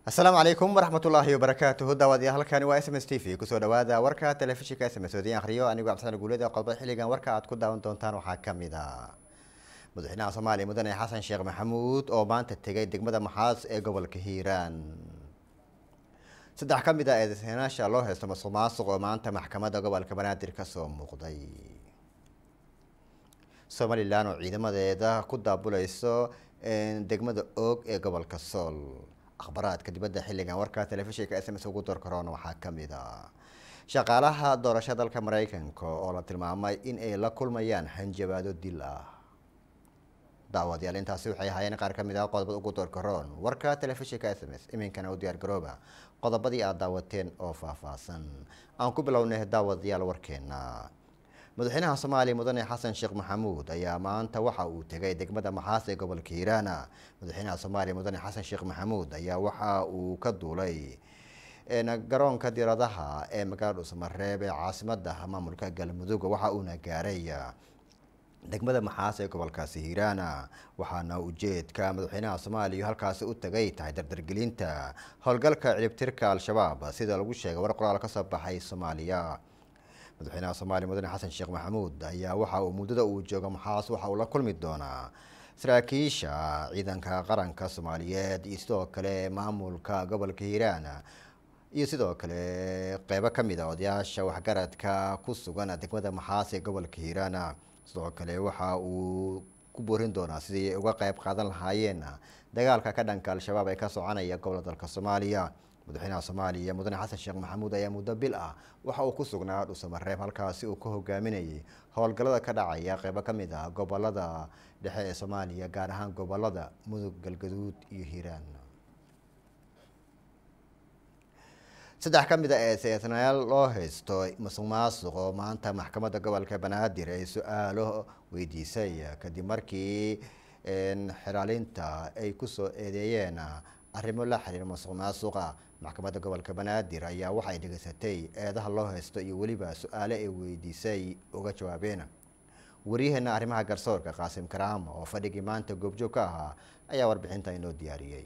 asalaamu calaykum waraxmatullaahi wabarakaatuhu daawadayaal halkani waa s m s t v kusoo dhawaada warka telefishinka s m s wadiin akhriyo anigoo cabdisan guuleda qodobada xilligan warka aad ku daawan doontaan waxaa ka mid a madaxweynaha soomaaliya mudane xasan sheekh maxamuud oo maanta tegay degmada maxaas ee gobolka hiiraan saddex ka mid a eedeysanaasha loo haysto masuq maasuq oo maanta maxkamadda gobolka banaadir kasoo muuqday somalilan oo ciidamadeeda ku daabuleyso degmada oog ee gobolka sool akhbaraadka dibadda xilligan warka telefishinka s m s ugu door karoona waxaa ka mid a shaqaalaha doorasho dalka mareykanka oo la tilmaamay in ay la kulmayaan hanjabaado dil ah daawadayaal intaasi waxay ahaayeen qaar ka mid ah qodobada ugu door karoon warka telefishinka s m s iminkana u diyaar garooba qodobadii aad daawateen oo faahfaahsan aan ku bilownay daawadayaal warkeena madaxweynaha soomaaliya mudane xasan sheekh maxamuud ayaa maanta waxa uu tegay degmada maxaas ee gobolka hiiraana madaxweynaha soomaaliya mudane xasan sheekh maxamuud ayaa waxa uu ka duulay garoonka diiradaha ee magaalada dhuusamareeb ee caasimada maamulka galmudug waxa uuna gaaray degmada maxaas ee gobolkaasi hiiraana waxaana ujeedka madaxweynaha soomaaliya halkaasi u tagay tahay dardargelinta howlgalka cilibtirka al-shabaab sida lagu sheegay war qoraal kasoo baxay soomaaliya madaxweynaha soomaaliya mudane xasan sheekh maxamuud ayaa waxa uu muddada uu joogo maxaas waxa uu la kulmi doonaa saraakiisha ciidanka qaranka soomaaliyeed iyo sidoo kale maamulka gobolka hiiraan iyo sidoo kale qeybo kamid a odayaasha waxgaradka ku sugan degmada maxaas ee gobolka hiiraan sidoo kale waxa uu ku boorin doonaa sidii ay uga qeyb qaadan lahaayeen dagaalka ka dhanka al-shabaab ee ka soconaya gobolka dalka soomaaliya madaxweynaha soomaaliya mudane xasan sheekh maxamuud ayaa muddo bil ah waxa uu ku sugnaa dhuusamareeb halkaasi uu ka hogaaminayay howlgallada ka dhacaya qeybo ka mid ah gobolada dhexe ee soomaaliya gaar ahaan gobolada mudug galgaduud iyo hiiraan saddex ka mid a ee seetanayaal loo haysto masuq maasuq oo maanta maxkamadda gobolka banaadir ay su-aalo weydiisay kadib markii xiraalinta ay kusoo eedeeyeen arrimo la xiriira masuq maasuqa maxkamadda gobolka banaadir ayaa waxay dhegeysatay eedaha loo haysto iyo weliba su-aale ay weydiisay uga jawaabeen waryaheena arrimaha garsoorka qaasim karaam oo fadhigii maanta goobjoog ka ahaa ayaa warbixinta inoo diyaariyey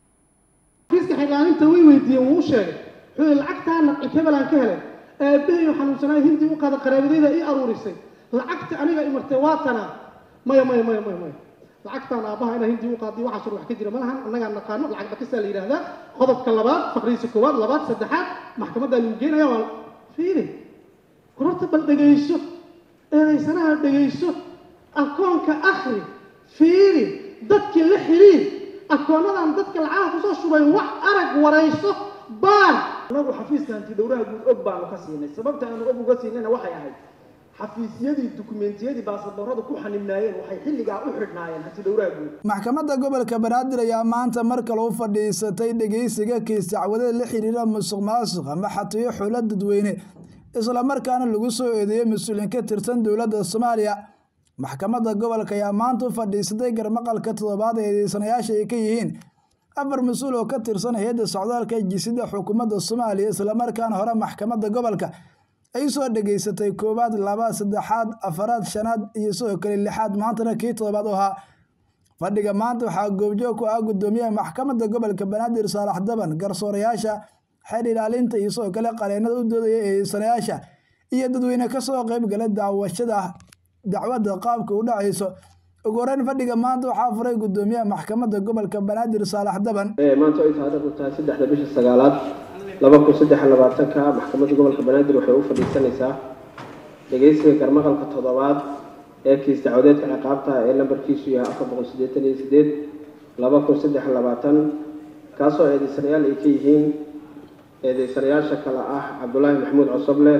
kiiska xiraalinta way weydiiyeen wuu u sheegay wuxuu lacagtaana hebelaan ka helay aabbahayo xanuunsanaay hindii u qaada qaraabadayda ii aruurisay lacagta aniga imartay waa tana maya maya maya maya maya lacagtaan aabbaha inaa hindii u qaadiy waxaas wax ka jira ma lahan annagaa naqaano lacag dhakisaa la yidhaahdaa qodobka labaad faqriisa koowaad labaad saddexaad maxkamaddaa lagu geenaya waa fiiri kororta bal dhegayso eedaysanaha dhegayso akoonka akhri fiiri dadkii la xiriir akoonadan dadka lacagaha kusoo shubay wax arag warayso baar anagu xafiiska hanti dhowraha guud og baanu ka siinay sababta aanu og uga siinayna waxay ahayd xafiisyadii dukumentiyadii baasaboorada ku xanibnaayeen waxay xilligaa u xidhnaayeen hanti dhowraha guud maxkamadda gobolka banaadir ayaa maanta mar kale u fadhiisatay dhegeysiga kiis dacwadeed la xiriira musuq maasuq ama xatiyo xulo dadweyne islamarkaana lagu soo eedeeyey mas-uuliin ka tirsan dowladda soomaaliya maxkamadda gobolka ayaa maanta u fadhiisatay garmaqalka toddobaad ee eedeysanayaasha ay ka yihiin afar mas-uul oo ka tirsan hay-adda socdaalka jisida xukuumadda soomaaliya islamarkaana hore maxkamadda gobolka ay soo dhegeysatay koowaad labaad saddexaad afaraad shanaad iyo sidoo kale lixaad maantana kii toddobaad u ahaa fadhiga maanta waxaa goobjoog ku ah guddoomiyaha maxkamadda gobolka banaadir saalax daban garsoorayaasha xeer ilaalinta iyo sidoo kale qareenada u doodaya eedeysanayaasha iyo dadweyne kasoo qeyb galay daawashada dacwadda qaabka u dhacayso ugu horeyn fadhiga maanta waxaa furay guddoomiyaha maxkamadda gobolka banaadir saalax daban maanta ay taariikhdu tahay saddexda bisha sagaalaad laba kun saddex labaatanka maxkamadda gobolka banaadir waxay u fadhiisanaysaa dhegeysiga garmaqalka toddobaad ee kiis dacwadeedka ciqaabta ee lambarkiisu yahay afar boqol siddeetan iyo sideed laba kun saddex labaatan kaasoo eedeysanayaal ay ka yihiin eedeysanayaasha kale ah cabdulaahi maxamuud cosoble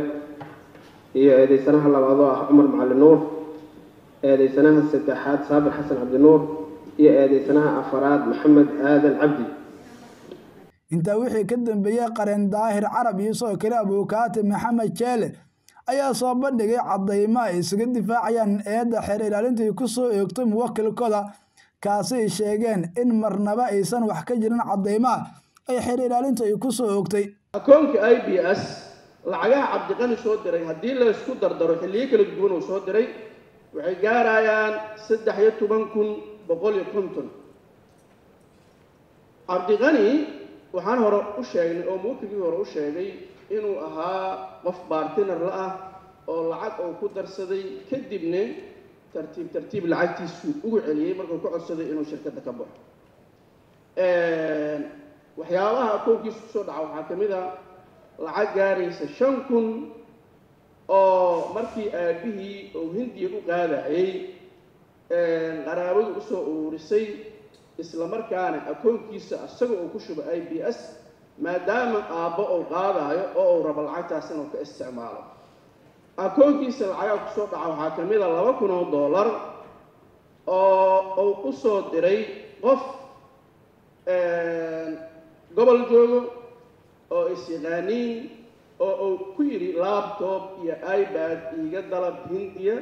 iyo eedeysanaha labaad oo ah cumar macali nuur eedeysanaha saddexaad saabir xasan cabdinuur iyo eedeysanaha afaraad maxamed aadan cabdi intaa wixii ka dambeeyey qareen daahir carab iyo sidoo kale abuukaati maxamed jeele ayaa soo bandhigay cadaymo ay isaga difaacayaan eedda xeer ilaalintai ku soo eegtay muwakilkooda kaasi ay sheegeen in marnaba aysan wax ka jirin cadaymaha ay xeer ilaalintu ay ku soo oogtay akoonka i b s lacagaha cabdiqani soo diray haddii la isku dardaro xilliyo kala duwan uu soo diray waxay gaarayaan saddex iyo toban kun boqol iyo konton cabdiqani waxaan hore u sheegnay oo muwakilkii hore u sheegay inuu ahaa qof bartiner la ah oo lacag uu ku darsaday kadibna tartiib tartiib lacagtiisuu ugu celiyey markuu ka codsaday inuu shirkadda ka baxo waxyaabaha akoonkiisa kusoo dhaca waxaa ka mid a lacag gaaraysa shan kun oo markii aabihii uu hindiya u qaadayay qaraabadu usoo ururisay isla markaana akoonkiisa isaga uu ku shubo i b s maadaama aabbo uu qaadaayo oo uu rabo lacagtaas inuu ka isticmaalo akoonkiisa lacagaa kusoo dhaca waxaa ka mid a laba kun oo dollar oo uu u soo diray qof gobol joogo oo is-yaqaaniin oo uu ku yidhi laptop iyo ibad iiga dalab hindiya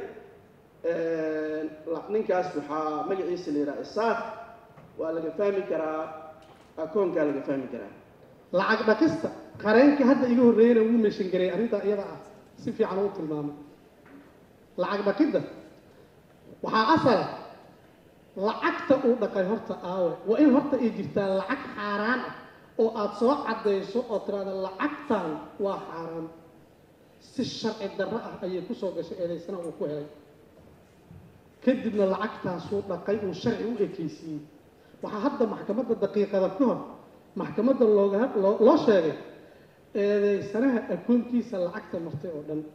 ninkaas waxaa magaciisa la yidhaha isaaq waa laga fahmi karaa akoonkaa laga fahmi karaa lacag dhaqista qareenka hadda iga horreeyana wuu meeshan garay arrintaa iyada ah si fiican u tilmaamay lacag dhaqidda waxaa asala lacagta uu dhaqay horta aawe waa in horta ay jirtaa lacag xaaraan ah oo aada soo caddayso oo tiraada lacagtan waa xaaraan si sharci darro ah ayay kusoo gashay eedaysana uu ku helay kadibna lacagtaasuu dhaqay uu sharci u ekeysiiyey waxaa hadda maxkamadda daqiiqada ka hor maxkamadda looga loo loo sheegay eedeysanaha akoonkiisa lacagta martay oo dhan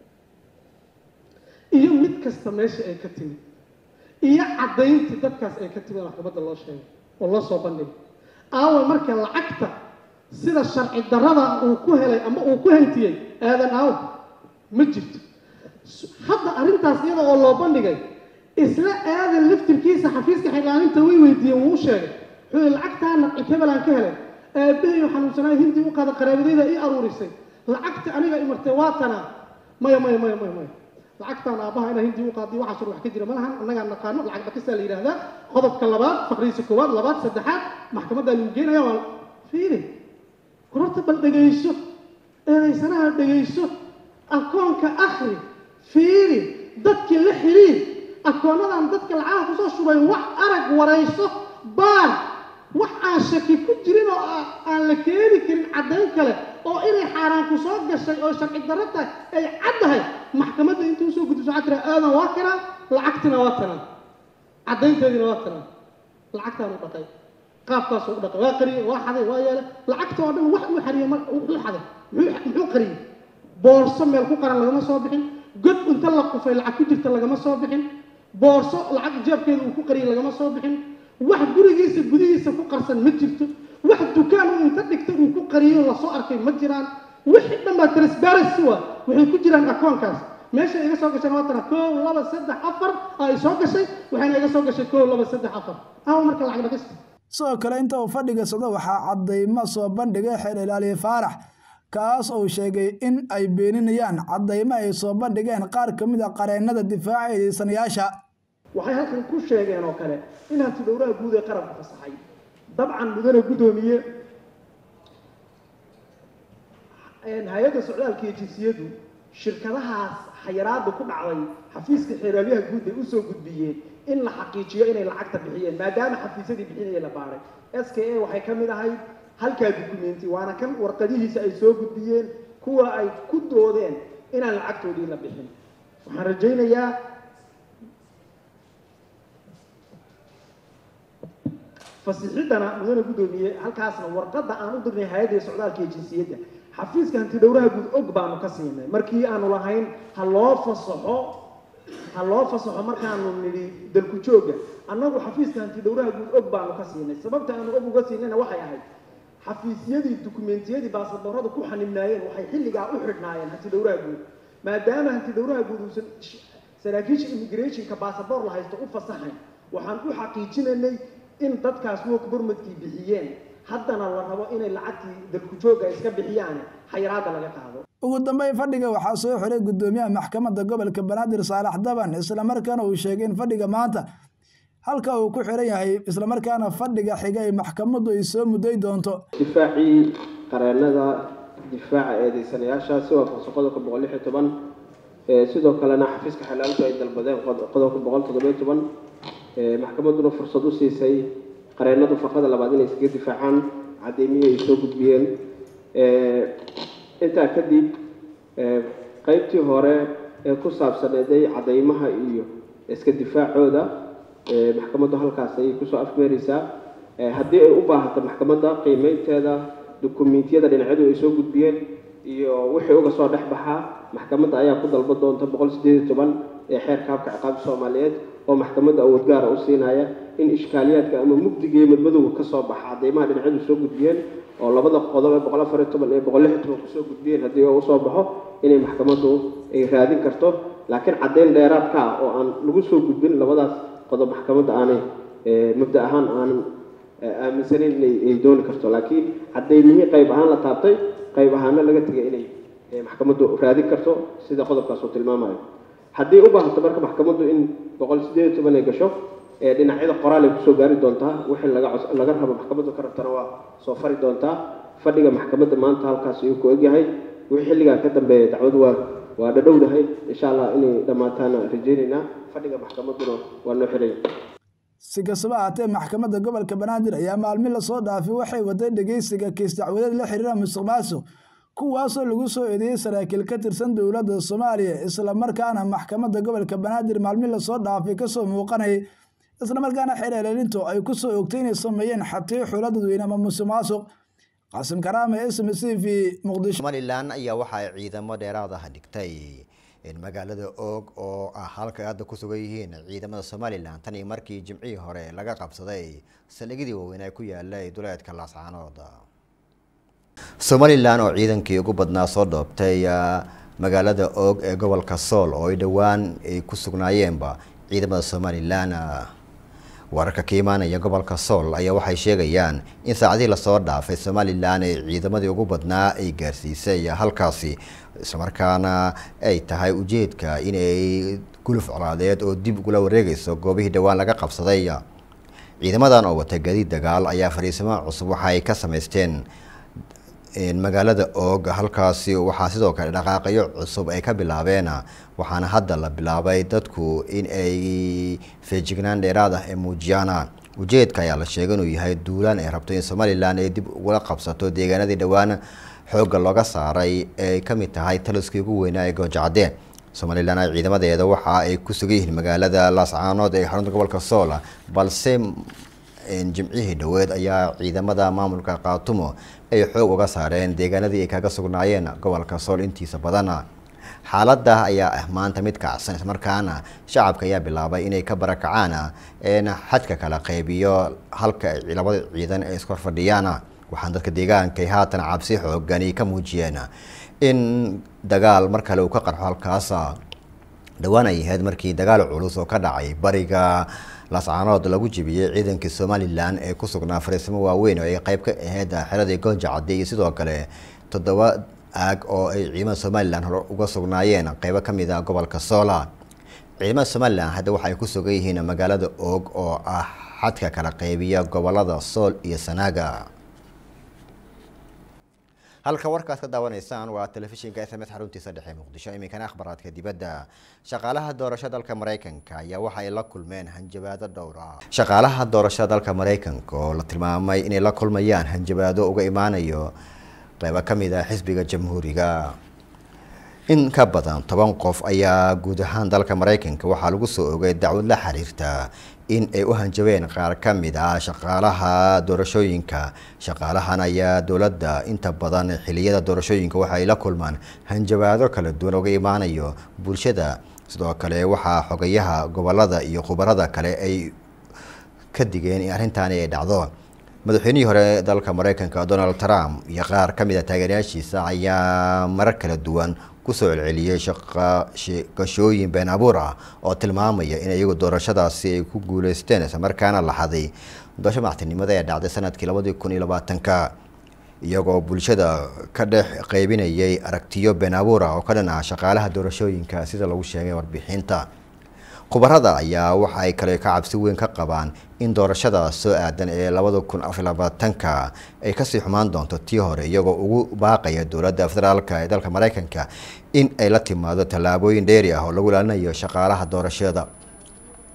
iyo mid kasta meesha ay ka timid iyo caddayntii dadkaas ay ka timid maxkamadda loo sheegay oo loo soo bandhigay aawa marka lacagta sida sharci darrada uu ku helay ama uu ku hantiyey aadan aaw ma jirto hadda arrintaas iyada oo loo bandhigay isla aadan laftirkiisa xafiiska xildhaaninta way weydiiyeen wuu u sheegay wuxuu yihi lacagtaana hebelaan ka helay aabbahayo xanuunsanaayo hindi u qaada qaraabadayda ii aruurisay lacagta aniga imartay waa tanaa maya maya maya maya maya lacagtaan aabbaha inaa hindi u qaadiyo waxaas wax ka jira ma lahan annagaa naqaano lacag dhaqisaa la yidhaahdaa qodobka labaad faqriisa koowaad labaad saddexaad maxkamaddaa lagu geenaya waa fiiri kororta bal dhegayso eedaysanaha dhegayso akoonka akhri fiiri dadkii la xiriir akoonadan dadka lacagaha kusoo shubay wax arag warayso baar wax aan shaki ku jirin oo aan la keeni karin caddayn kale oo inay xaaraan ku soo gashay oo sharci darro tahay ay caddahay maxkamadda inta usoo gudbiso waxaa tira aadan waa kanaa lacagtina waa tanaa caddaynteediina waa tanaa lacagtaan u dhaqay qaabkaasuu u dhaqay waa qariyey waa xaday waa yeelay lacagta oo dhan wax uu xariyey mar wuxuu xaday muxuu muxuu qariyey boorso meel ku qaran lagama soo bixin god inta la qufay lacag ku jirta lagama soo bixin boorso lacag jeebkeeda uu ku qariyey lagama soo bixin wax gurigiisa gudihiisa ku qarsan ma jirto wax dukaan uu inta dhigtay uu ku qariyo lasoo arkay ma jiraan wixii dhan baa transparency wa waxay ku jiraan akoonkaas meesha iga soo gasheen waa tana koow laba saddex afar ay soo gashay waxayna iga soo gashay koow laba saddex afar awa marka lacag dhaqista sidoo kale inta uu fadhiga socdo waxaa caddaymo soo bandhigay xeer ilaaliye faarax kaas uu sheegay in ay beeninayaan caddaymo ay soo bandhigeen qaar ka mid a qareennada difaaca eedeysanayaasha waxay halkan ku sheegeen oo kale in hanti dhowraha guud ee qaranka fasaxay dabcan mudane guddoomiye hay-adda socdaalka iyo jinsiyadu shirkadahaas xayiraada ku dhacday xafiiska xeeraalyaha guud ay usoo gudbiyeen in la xaqiijiyo inay lacagta bixiyeen maadaama xafiisyadii bixinaya la baaray s k a waxay ka mid ahayd halkaa dukumenti waana kan warqadihiisa ay soo gudbiyeen kuwa ay ku doodeen inaan lacagtoodii la bixin waxaan rajaynayaa fasixiddana mudane guddoomiye halkaasna warqadda aan u dirnay hay-adda socdaalka iyo jinsiyadda xafiiska hanti dhowraha guud og baanu ka siinay markii aanu lahayn ha loo fasaxo ha loo fasaxo markaanu nidhi dalku jooga annagu xafiiska hanti dhowraha guud og baanu ka siinay sababta aanu og uga siinayna waxay ahayd xafiisyadii dukumentiyadii baasaboorada ku xanibnaayeen waxay xilligaa u xidhnaayeen hanti dhowraha guud maadaama hanti dhowraha guud uusan saraakiisha immigrationka baasaboor la haysto u fasaxayn waxaan u xaqiijinaynay in dadkaas work burmadkii bixiyeen haddana la rabo inay lacagtii dalku jooga iska bixiyaan xayiraada laga qaado ugu dambeyn fadhiga waxaa soo xiray guddoomiyaha maxkamadda gobolka banaadir saalax daban islamarkaana uu sheegay in fadhiga maanta halka uu ku xiran yahay islamarkaana fadhiga xiga ay maxkamaddu ay soo mudday doonto difaacii qareennada difaaca eedeysanayaasha si waafaqsan qodobka boqol lix iyo toban sidoo kalena xafiiska xalaalku ay dalbadeen qodobka boqol toddobiyo toban maxkamadduna fursad u siisay qareennadu farqada labaad inay iskaga difaacaan caddeymihii ay soo gudbiyeen intaa kadib qeybtii hore ee ku saabsaneeday caddeymaha iyo iska difaacooda maxkamaddu halkaas ayay kusoo afmeereysaa haddii ay u baahato maxkamadda qiimeynteeda dukumiintiyada dhinacyadu ay soo gudbiyeen iyo wixii uga soo dhex baxaa maxkamadda ayaa ku dalba doonta boqol sideed iyo toban ee xeerka habka ciqaabta soomaaliyeed oo maxkamadda awood gaara u siinaya in ishkaaliyaadka ama mugdiga iyo madmadowga ka soo baxa caddeymaha dhinacyadu soo gudbiyeen oo labada qodob ee boqol afar iyo toban iyo boqol lix iyo toban kusoo gudbiyeen haddii oo usoo baxo inay maxkamaddu ay raadin karto laakiin caddeyn dheeraadka ah oo aan lagu soo gudbin labadaas qodob maxkamadda aanay mabda ahaan aanan aaminsaneyn inay ay dooni karto laakiin caddeymihii qayb ahaan la taabtay qayb ahaana laga tegay inay maxkamaddu raadin karto sida qodobkaas uu tilmaamayo haddii u baahato marka maxkamaddu in boqol sideed iyo toban ay gasho dhinacyada qoraal ay kusoo gaari doontaa wixii laga laga rabo maxkamaddu ka rabtana waa soo fari doontaa fadhiga maxkamadda maanta halkaas ayuu ku egyahay wixii xilligaa ka dambeeya dacwadu waa waa dhadhowdahay insha allah inay dhammaataana rajeynaynaa fadhiga maxkamadduna waa noo xiraya si kastaba ahaatee maxkamadda gobolka banaadir ayaa maalmi lasoo dhaafay waxay waday dhegeysiga kiis dacwadeed la xiriira musuq maasuq kuwaasoo lagu soo eedeeyey saraakiil ka tirsan dowladda soomaaliya islamarkaana maxkamadda gobolka banaadir maalmi lasoo dhaafay kasoo muuqanayay islamarkaana xereelelintu ay ku soo ogtay inay sameeyeen xatiyo xulo dadweyne ama musuq maasuq qaasim karaame s m c v muqdisho somalilan ayaa waxa ay ciidamo dheeraad ah dhigtay magaalada oog oo ah halka hadda ku sugan yihiin ciidamada somalilan tan iyo markii jimcihii hore laga qabsaday saldhigyadii waaweyn ay ku yaalay duleedka laascaanood somalilan oo ciidankii ugu badnaa soo dhoobtay magaalada oog ee gobolka sool oo ay dhowaan ay ku sugnaayeenba ciidamada somalilan wararka ka imaanaya gobolka sool ayaa waxay sheegayaan in saacadihii lasoo dhaafay somalilan ee ciidamadii ugu badnaa ay gaarsiisay halkaasi islamarkaana ay tahay ujeedka inay guluf colaadeed oo dib ugula wareegayso goobihii dhowaan laga qabsaday ciidamadan oo wata gadiid dagaal ayaa fariisimo cusub waxa ay ka samaysteen magaalada oog halkaasi waxaa sidoo kale dhaqaaqyo cusub ay ka bilaabeen waxaana hadda la bilaabay dadku in ay feejignaan dheeraad ah ee muujiyaan ujeedka ayaa la sheegay inuu yahay duulaan ay rabto in somalilan ay dib ugula qabsato deegaanadii dhowaan xoogga looga saaray ee ka mid tahay taliskii ugu weynaa ee goojacadee somalilan ay ciidamadeeda waxa ay ku sugan yihiin magaalada laascaanood ee xarunta gobolka sool balse jimcihii dhoweed ayaa ciidamada maamulka qaatumo ay xoog uga saareen deegaanadii ay kaga sugnaayeen gobolka sool intiisa badan xaaladda ayaa ah maanta mid kacsan islamarkaana shacabka ayaa bilaabay inay ka barakacaan xadka kala qaybiyo halka labada ciidan ay iskor fadhiyaan waxaan dadka deegaanka ay haatan cabsi xoogani ka muujiyeen in dagaal mar kale uu ka qarxo halkaas dhowaan ay ahayd markii dagaal culus oo ka dhacay bariga laascaanood lagu jebiyey ciidankii somalilan ee ku sugnaa fariisimo waaweyn oo ay qayb ka ahayd xeradii goonja cadde iyo sidoo kale toddoba aag oo ay ciidamada somalilan hore uga sugnaayeen qeybo ka mid a gobolka soola ciidamada somalilan hadda waxa ay ku sugan yihiin magaalada oog oo ah xadka kala qeybiya gobolada sool iyo sanaaga halka warkaas ka daawanaysaan waa telefishinka s m s xaruntiisa dhexe muqdisho iminkana akhbaraadka dibadda shaqaalaha doorashada dalka mareykanka ayaa waxa ay la kulmeen hanjabaado dhowr ah shaqaalaha doorashada dalka mareykanka oo la tilmaamay inay la kulmayaan hanjabaado uga imaanayo qeybo ka mid ah xisbiga jamhuuriga in ka badan toban qof ayaa guud ahaan dalka mareykanka waxaa lagu soo ogay dacwad la xiriirta in ay u hanjabeen qaar ka mid ah shaqaalaha doorashooyinka shaqaalahan ayaa dowladda inta badan xiliyada doorashooyinka waxa ay la kulmaan hanjabaado kala duwan uga imaanayo bulshada sidoo kale waxaa xogayaha gobolada iyo khubarada kale ay ka digeen in arrintaani ay dhacdo madaxweynihii hore dalka mareykanka donald trump iyo qaar ka mid a taageerayaashiisa ayaa marar kala duwan kusoo celceliyey shaqashooyin been abuur ah oo tilmaamaya in iyagu doorashadaasi ay ku guuleysteen islamarkaana lahaday doorasho madaxtinimada ee dhacday sanadkii labadii kun iyo labaatanka iyagoo bulshada ka dhex qeybinayay aragtiyo been abuur ah oo ka dhan ah shaqaalaha doorashooyinka sida lagu sheegay warbixinta khubarada ayaa waxa ay kale ka cabsi weyn ka qabaan in doorashada soo aadan ee labada kun afar labaatanka ay kasii xumaan doonto tii hore iyagoo ugu baaqaya dowladda federaalka ee dalka mareykanka in ay la timaado tallaabooyin dheeri ah oo lagu ilaalinayo shaqaalaha doorashada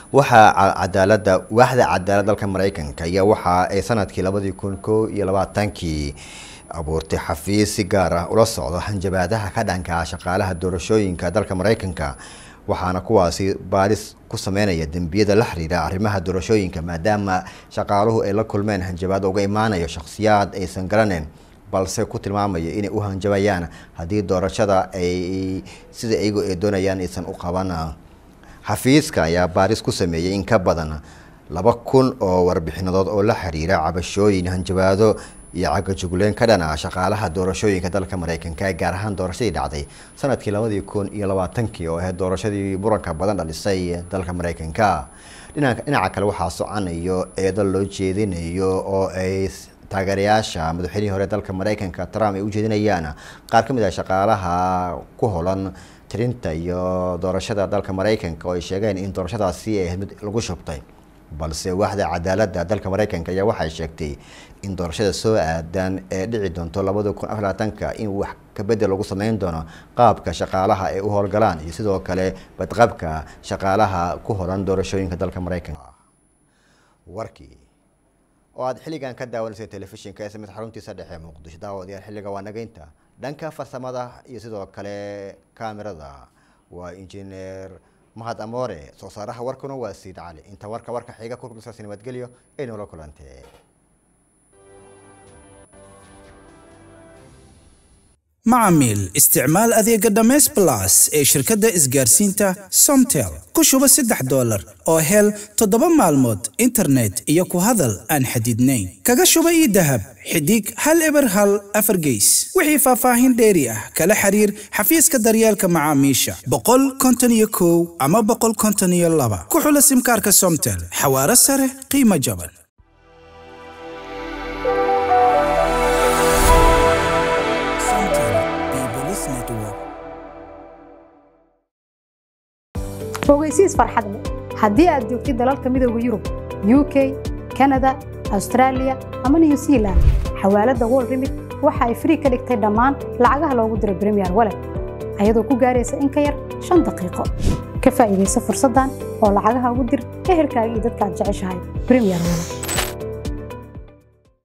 waxaa cadaalada waaxda cadaalad dalka mareykanka iyo waxa ay sanadkii labadii kun ko iyo labaatankii abuurtay xafiis si gaar ah ula socdo hanjabaadaha ka dhanka shaqaalaha doorashooyinka dalka mareykanka waxaana kuwaasi baaris ku sameynaya dembiyada la xiriira arrimaha doorashooyinka maadaama shaqaaluhu ay la kulmeen hanjabaad uga imaanayo shakhsiyaad aysan garaneyn balse ku tilmaamaya inay u hanjabayaan haddii doorashada ay sida iyagu ay doonayaan aysan u qaban xafiiska ayaa baaris ku sameeyey in ka badan laba kun oo warbixinadood oo la xiriira cabashooyin hanjabaado iyo cagajugleen ka dhan ah shaqaalaha doorashooyinka dalka mareykanka gaar ahaan doorashadii dhacday sanadkii labadii kun iyo labaatankii oo ahayd doorashadii muranka badan dhalisay dalka mareykanka dhinaca kale waxaa soconayo eedo loo jeedinayo oo ay taageerayaasha madaxweynihii hore dalka mareykanka trump ay u jeedinayaan qaar ka mid ah shaqaalaha ku holan tirinta iyo doorashada dalka mareykanka oo ay sheegeen in doorashadaasi ay ahayd mid lagu shubtay balse waaxda cadaaladda dalka mareykanka ayaa waxay sheegtay in doorashada soo aadan ee dhici doonto labada kun afar labaatanka in wax kabedel lagu sameyn doono qaabka shaqaalaha ay u howlgalaan iyo sidoo kale badqabka shaqaalaha ku horan doorashooyinka dalka mareykanka warkii oo aad xilligan ka daawanaysay telefishinka ee samid xaruntiisa dhexe muqdisho daawadayaal xilliga waa nageynta dhanka farsamada iyo sidoo kale kaamirada waa injineer mahad amoore soo saaraha warkuna waa siid cali inta warka warka xiga kurkusaasi nabadgelyo ay noola kulantee macamiil isticmaal adeega dhammays blas ee shirkadda isgaarsiinta somtel ku shuba saddex dollar oo hel toddoba maalmood internet iyo ku hadal aan xadidnayn kaga shuba ii dahab xidig hal eber hal afar geys wixii faahfaahin dheeri ah kala xiriir xafiiska daryeelka macaamiisha boqol konton iyo kow ama boqol konton iyo laba ku xula simkaarka somtel xawaaro sare qiimo jaban fogeysiis farxad leh haddii aad joogtid dalalka midooda yurub u k kanada austraaliya ama new zealand xawaaladda wol remit waxa ay frii ka dhigtay dhammaan lacagaha loogu diro bremiyer walet ayadoo ku gaaraysa in ka yar shan daqiiqo ka faa'iidaysa fursaddan oo lacagaha ugu dir ehelkaaga iyo dadka aad jeceshahay bremiyer walet